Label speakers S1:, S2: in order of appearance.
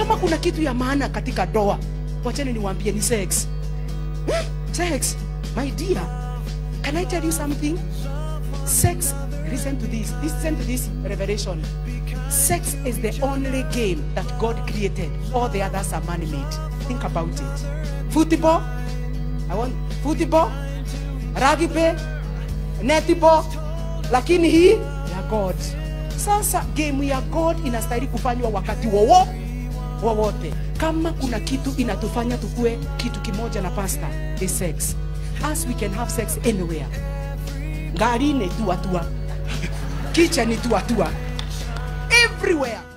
S1: kama kuna kitu ya maana katika doa wacheni niwaambie ni sex Hmm? sex my dear can i tell you something sex listen to this listen to this revelation sex is the only game that god created all the others are man-made think about it football i want football rugby netball lakini hii ya god sasa game ya god inastahili kufanywa wakati wowo wowote kama kuna kitu inatufanya tukue kitu kimoja na pasta is sex as we can have sex anywhere ngarini tuatua kitchen tuatua everywhere